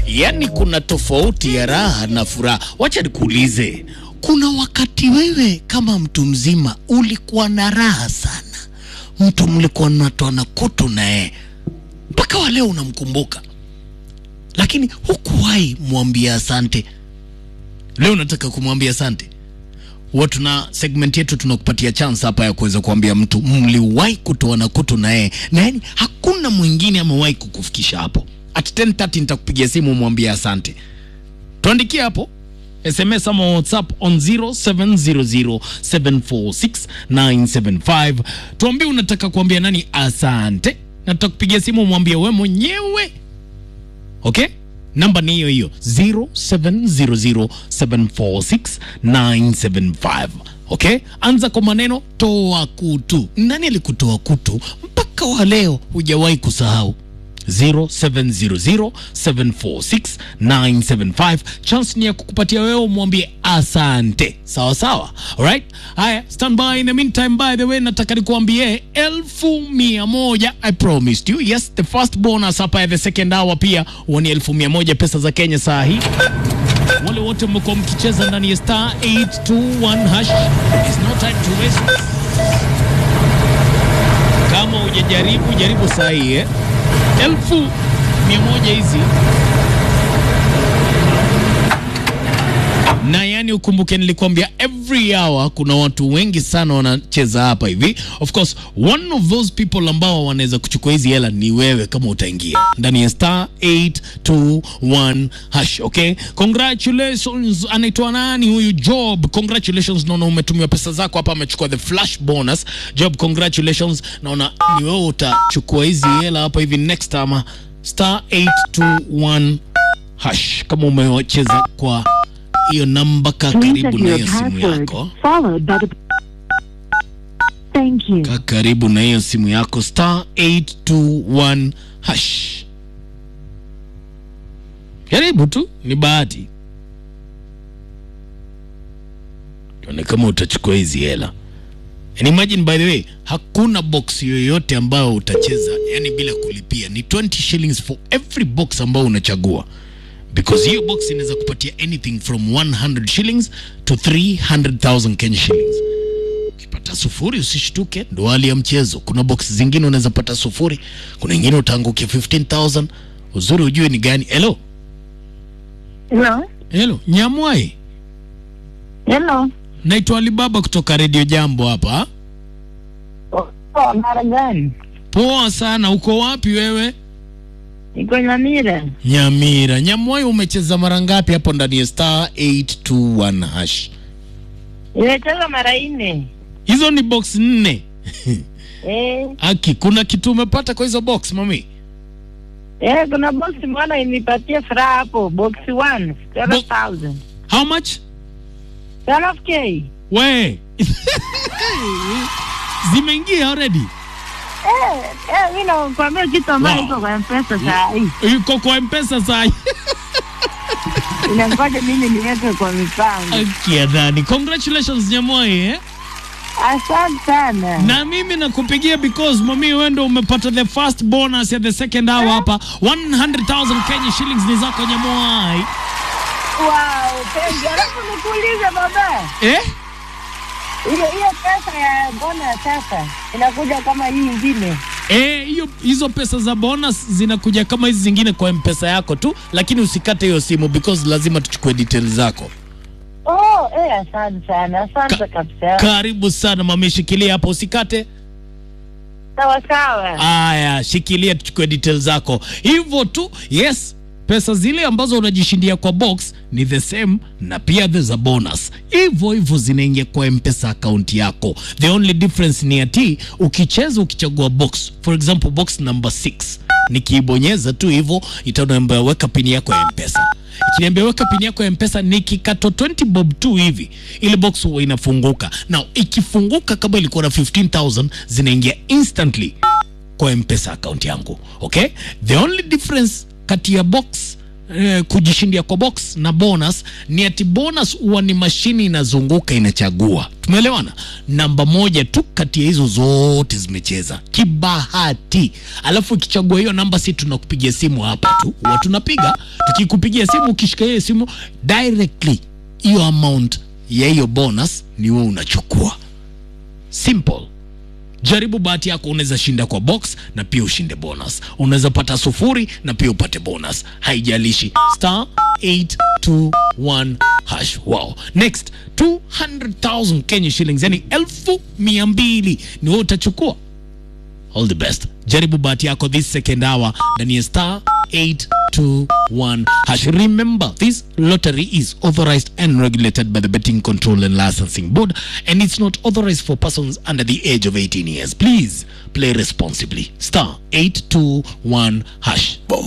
Yaani kuna tofauti ya raha na furaha. Wacha nikuulize, kuna wakati wewe kama mtu mzima ulikuwa na raha sana, mtu mlikuwa mnatoana kutu naye mpaka wa leo unamkumbuka, lakini hukuwahi mwambia asante. Leo nataka kumwambia asante. Huwa tuna segment yetu tunakupatia chance hapa ya kuweza kuambia mtu mliwahi kutoana kutu na yeye, na yani hakuna mwingine amewahi kukufikisha hapo. At 10:30 nitakupigia simu mwambie asante. Tuandikie hapo SMS ama WhatsApp on 0700746975. Tuambie unataka kuambia nani asante, na tutakupigia simu mwambie we mwenyewe. Okay? Namba ni hiyo hiyo 0700746975. Okay? Anza kwa maneno toa kutu. Nani alikutoa kutu mpaka wa leo hujawahi kusahau? 0700746975 chance ni ya kukupatia wewe umwambie asante sawa sawa alright haya stand by in the meantime by the way nataka nikuambie elfu mia moja i promised you yes the first bonus hapa ya the second hour pia huwa ni elfu mia moja pesa za kenya saa hii wale wote mmekuwa mkicheza ndani ya star 821 hash is no time to waste kama hujajaribu jaribu saa hii eh? elfu mia moja hizi na yani ukumbuke nilikwambia every hour kuna watu wengi sana wanacheza hapa hivi of course one of those people ambao wanaweza kuchukua hizi hela ni wewe kama utaingia ndani ya star 821 hash okay congratulations anaitwa nani huyu job congratulations naona umetumiwa pesa zako hapa amechukua the flash bonus job congratulations naona ni wewe utachukua hizi hela hapa hivi next time star 821 hash kama umecheza kwa hiyo namba ka Please karibu enter na your hiyo simu password yako followed by the. Thank you. ka karibu na hiyo simu yako star 821 hash jaribu tu ni bahati tuone kama utachukua hizi hela And imagine by the way hakuna box yoyote ambayo utacheza yani bila kulipia ni 20 shillings for every box ambayo unachagua because hiyo box inaweza kupatia anything from 100 shillings to 300,000 Kenya shillings ukipata sufuri usishtuke, ndo hali ya mchezo. Kuna box zingine unaweza pata sufuri, kuna ingine utaangukia 15000 uzuri ujue ni gani. Hello, Hello. hello, Nyamwai, Hello. naitwa Alibaba kutoka Radio Jambo hapa. Oh, mara gani? Poa sana, uko wapi wewe? Niko Nyamira. Nyamira. Nyamwai, umecheza mara ngapi hapo ndani ya star 821 hash? Nimecheza mara nne. Hizo ni box nne. Eh, Aki, kuna kitu umepata kwa hizo box mami? eh, kuna box moja inipatia furaha hapo, box 1, 7000. How much? 12k. We zimeingia already. Eh, eh, mimi nakwambia kitu ambayo Wow. iko kwa M-Pesa saa hii. Iko kwa mpesa saa hii. Inangoja mimi niweke kwa mipango. Akia dhani. Congratulations Nyamwai eh? Asante sana. Na mimi nakupigia because mami wewe ndio umepata the first bonus ya the second hour hapa. 100,000 Kenya shillings ni zako Nyamwai. Wow, thank you. Alafu nikuulize baba. Eh? Ile hiyo pesa ya bona sasa inakuja kama hii ingine. Eh, hiyo hizo pesa za bonus zinakuja kama hizi zingine kwa mpesa yako tu, lakini usikate hiyo simu because lazima tuchukue details zako. Oh, eh, asante sana. Asante Ka- kabisa. Karibu sana mami, shikilia hapo usikate. Sawa sawa. Aya, shikilia tuchukue details zako hivyo tu. Yes, pesa zile ambazo unajishindia kwa box ni the same, na pia there's a bonus hivyo hivyo zinaingia kwa mpesa akaunti yako. The only difference ni ati ukicheza ukichagua box, for example box number 6 nikiibonyeza tu hivyo itaniambia weka pini yako ya mpesa ikiniambia weka pini yako ya mpesa nikikato 20 bob tu hivi ile box huwa inafunguka na ikifunguka kama ilikuwa na 15000 zinaingia instantly kwa mpesa account yangu okay the only difference kati ya box eh, kujishindia kwa box na bonus ni ati bonus huwa ni mashini inazunguka inachagua tumeelewana namba moja tu kati ya hizo zote zimecheza kibahati alafu ikichagua hiyo namba si tunakupigia simu hapa tu huwa tunapiga tukikupigia simu ukishika hiyo simu directly hiyo amount ya hiyo bonus ni wewe unachukua simple jaribu bahati yako unaweza shinda kwa box na pia ushinde bonus unaweza pata sufuri na pia upate bonus haijalishi star 821 hash wow next 200000 kenya shillings yani elfu mia mbili ni wewe utachukua all the best jaribu bahati yako this second hour ndani ya star 821 hash remember this lottery is authorized and regulated by the betting control and licensing board and it's not authorized for persons under the age of 18 years please play responsibly star 821 hash Boom.